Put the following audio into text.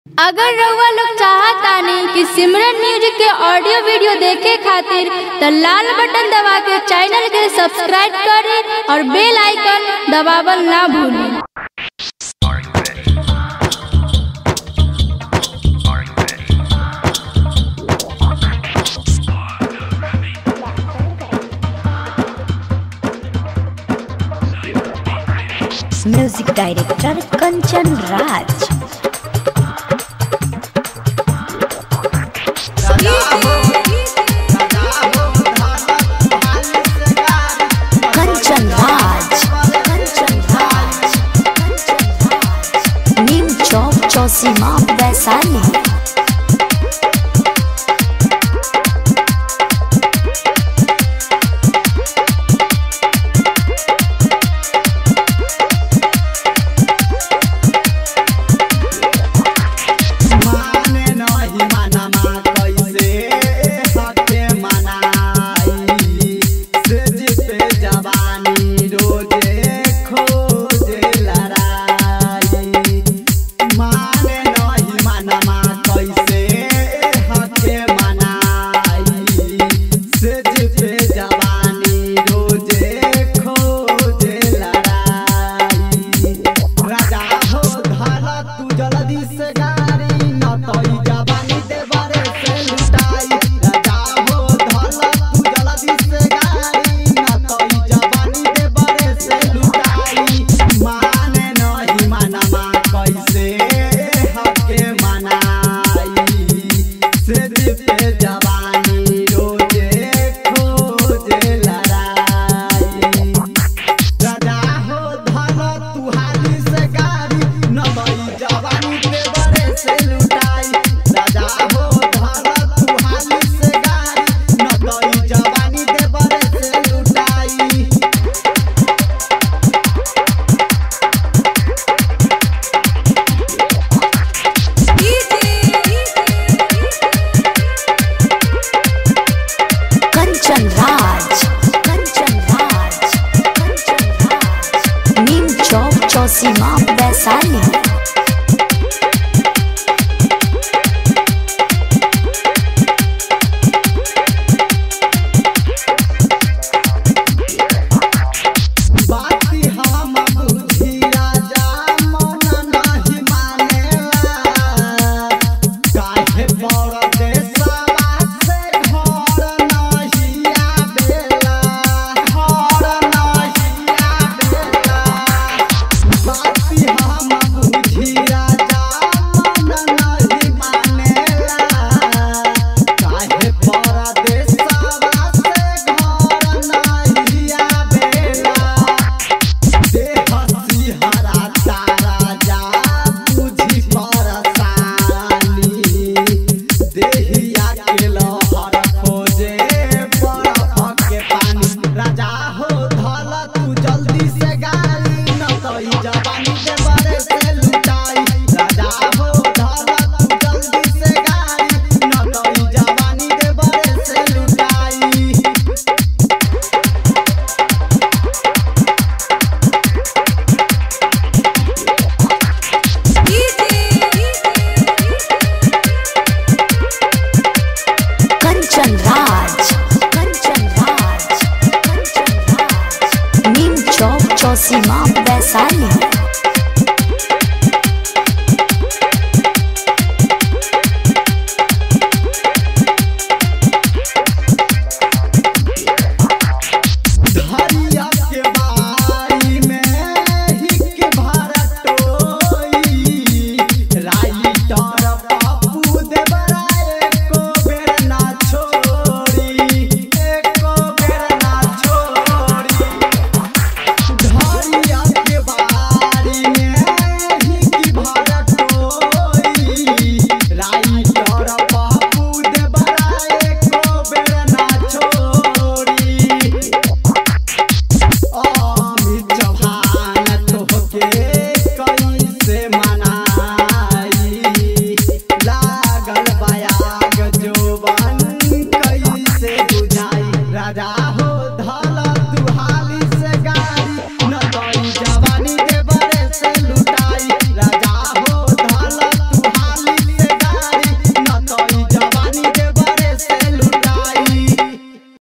अगर रउआ लोग चाहतानी कि सिमरन म्यूजिक के ऑडियो वीडियो देखे खातिर त लाल बटन दबा के चैनल के सब्सक्राइब करी और बेल आइकन दबावल ना भूली म्यूजिक डायरेक्टर कंचन राज कंचन राज कंचन राज नीम चौक चौसीमा वैशाली माने नहीं मनमा कैसे हके मनाई से जिते जवानी रोजे खोजे लड़ाई माने नहीं मनमा कैसे हके मनाई से जिते जवानी रोजे खोजे लड़ाई राजा हो धारा तू जल्दी से गाड़ी